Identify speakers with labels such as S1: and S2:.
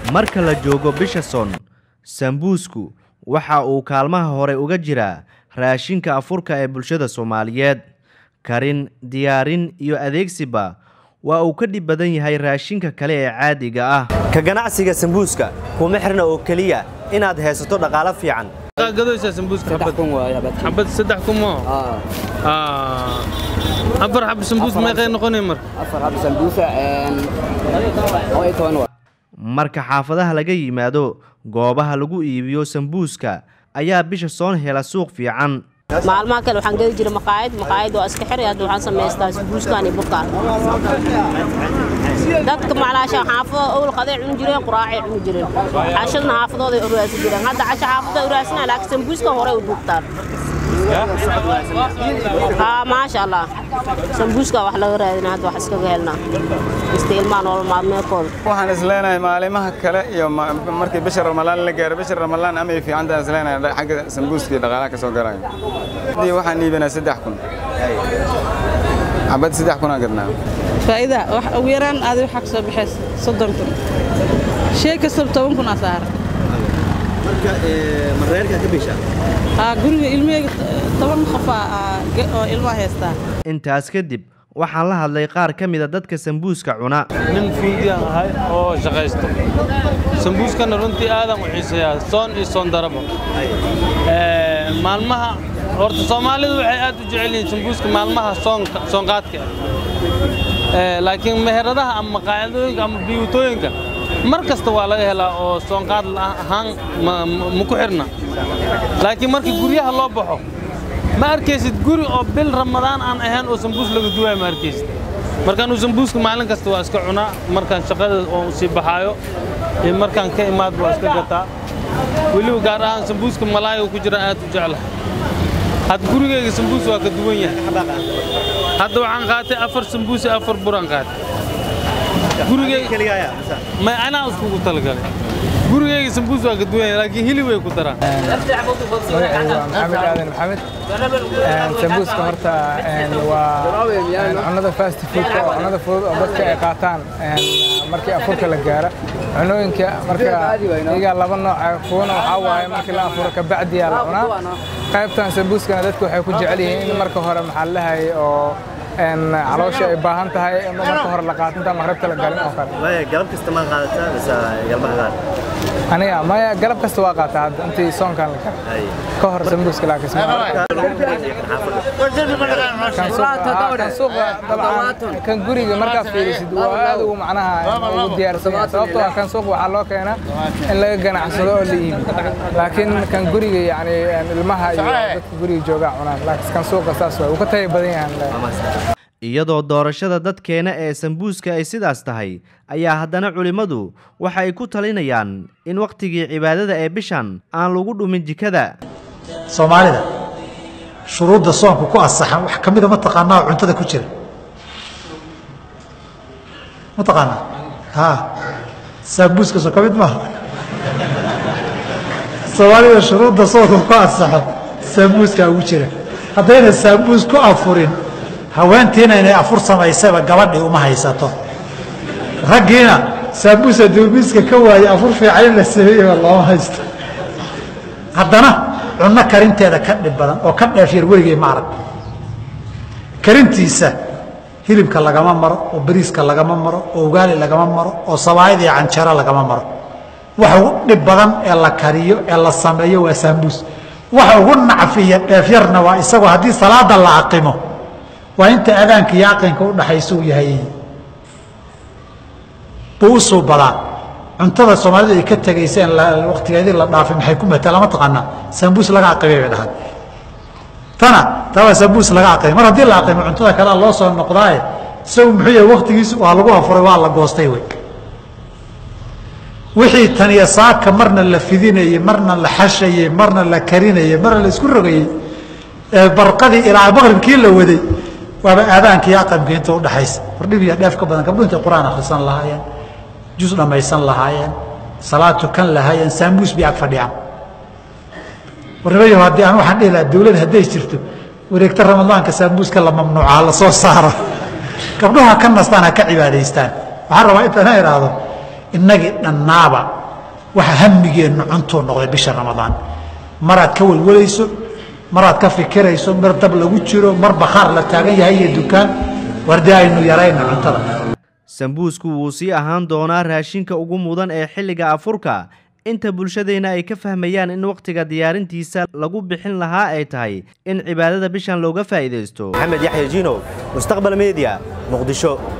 S1: marka la joogo bisha son sambuusku waxa uu kaalmaha hore uga jiraa raashinka afurka ee bulshada soomaaliyeed karin diyaarin iyo adeegsiba waa uu ka dhib badan yahay raashinka kale ee caadiga ah ka ganacsiga sambuuska kuma xirna oo keliya inaad haysato dhaqaalo fiican
S2: gadoysaa sambuuska xabad xabad saddex kun moo afar xab sambuus meeqay noqonay marka
S3: afar xab sambuusa oo iyo toban waa
S1: marka xaafadaha laga yimaado goobaha lagu iibiyo sambuuska ayaa bisha soon hela suuq fiican
S4: maalmaha kale waxaan geli jiray maqaayad maqaayad waa iska xiri hadda waxaan samaystaa sambuuskan iyo burkaan dadka maclaasha xaafado owl qaday cuni jireen quraacay cuni jireen cashadna xaafadooday uraasi jireen hadda casha xaafada uraasina laakiin sambuuskan horey u duubtaan haa maasha allah sambuuska wax laga raadina hadda wax iskaga helnaa ista ilmaha nolol maalmeedkooda
S5: waxaan isleenahay maalimaha kale iyo markii bisha ramalaan la gaaro bisha ramalaan amay fiicantaan isleenahay xagga sambuuska iyo dhaqaalaha ka soo galayo haddii waxaan iibinaa saddex kun xabad saddex kunaa gadnaa
S6: faa'iida wax ugu yaraan aadi waxaa ka soo baxaysa soddon kun shay kastaba toban kun aa saara haa guriga ilmaheyga toban qofaa oo ilmaha haystaa
S1: intaas kadib waxaan la hadlay qaar ka mida dadka sambuuska cuna
S2: nin fuudiyaan ahay oo shaqaysto sambuuskana runtii aadan u xiiseeyaa soon iyo soon darabo maalmaha horta soomaalidu waxay aad u jecel yihiin sambuuska maalmaha soonka soonqaadka laakiin meheradaha ama maqaayadooyinka ama biyuutooyinka mar kasta waa laga helaa oo soonqaad ahaan ma ku xirna laakiin markii guryaha loo baxo ma arkaysid guri oo bil ramadaan aan ahayn oo sambuus laga duwaayo ma arkaysid markaan uu sambuuska maalin kasta waa iska cunaa markaan shaqada oo sii baxaayo iyo markaan ka imaad waa iska gataa weliba gaar ahaan sambuuska malaayo ku jira aad u jeclahay hadda gurigayga sambuus waa ka duwan yahay hadda waxaan qaatay afar sambuus iyo afar buraan qaatay gurigayga ma anaa iskugu talagalay gurigayga sambuus waa ka duwan yahay laakiin hilib way ku daraan
S7: magacaygu waa maxamed aadan maxamed sambuuska horta waa cunnada fast foodka oo cunnada fudud oo dadka ay qaataan markii afurka la gaaro cunooyinka marka iyagaa laba nooca kuwana waxaa waaye markii la afuro kabacdiyaa la cunaa qaybtan sambuuskana dadku waxay ku jecel yihiin in marka hore maxaa la lahayay oo caloosha ay baahan tahay marka hore la qaatinta maqribta la galin oo kale
S1: galab kasta ma qaadataa mise galmaha qaad
S7: aniga maya galab kasta waa qaataa hadda intii soonkan la galo ka hor sambuuska laakiin kan suuqa dabcan kan guriga markaad fiirisid waa aad ugu macnaha ugu diyaarsan yahay sababtoo ah kan suuqa waxaa loo keenaa in laga ganacsado oo la iibi laakiin kan guriga yani ilmaha iyo dadka guriga joogaa cunaan laakiin kan suuqa saas waay uu ka tayo badan yahan
S1: iyadoo doorashada dadkeena ee sambuuska ay sidaas tahay ayaa haddana culimmadu waxa ay ku talinayaan in wakhtigii cibaadada ee bishan aan lagu dhumin jikada
S8: soomaalida shuruudda soonku ku asaxan wax ka mida ma taqaanaa oo cuntada ku jira ma taqaanaa ha sambuuska soo ka mid maaha soomaalida shuruudda soonku ku asaxo sambuuskaa ugu jira haddayna sambuus ku afurin haweentiina inay afur samaysaba gabadhii uma haysato raggiina saabuusa duumiiska ka waaye afur fiican in la sameeyeba looma haysto haddana cunno karinteeda ka dhib badan oo ka dheefyar weligay ma arag karintiisa hilibka lagama maro oo bariiska lagama maro oo ugaali lagama maro oo sabaayad iyo canjaro lagama maro waxa ugu dhib badan ee la kariyo ee la sameeyo waa saambuus waxa ugu nacfiya dheefyarna waa isagoo haddii salaada la aqimo waa inta adaanka iyo aqinka u dhaxaysa uu yahay buu u suubadaa cuntada soomaalidu ay ka tegaysa in waktigeedii la dhaafay maxay ku mataa lama taqaanaa sambuus laga aqimay bay dhahaan tana taa waa sambuus laga aqimay mar haddii la aqimo cuntada kalea loo soo noqdaaye isagu muxuu yahay waktigiisu waa lagu afuray waa la goostay wey wixii taniya saaka marna la fidinayey marna la xashayey marna la karinayey marna la isku rogayey ee barqadii ilaa maqribkii la waday waaba aadaanka iyo aqamka inta udhaxaysa wardhib iyo dheef ka badan gabdhu intay qur-aan akhrisan lahaayeen jus dhammaysan lahaayeen salaad tukan lahaayeen saamuus bay ag fadhiyaan warnimayo haddii aan waxaan dhihi lahaa dawlad hadday jirto wareegta ramadaanka saamuuska la mamnuucaa la soo saaro gabdhuhu ha ka nastaan ha ka cibaadaystaan waxaan rabaa intaan idhaahdo innagii dhannaaba waxa hamigeennu cuntuu noqday bisha ramadaan maraad ka welwalayso maraad ka fikirayso mar dab lagu jiro mar bakhaar la taagan yahay iyo dukaan wardi aynu yarayna cuntada
S1: sambuusku wuu sii ahaan doonaa raashinka ugu mudan ee xilliga afurka inta bulshadeenna ay ka fahmayaan in wakhtiga diyaarintiisa lagu bixin lahaa ay tahay in cibaadada bishan looga faa'iidaysto
S9: maxamed yaxya jiinow mustaqbal media muqdisho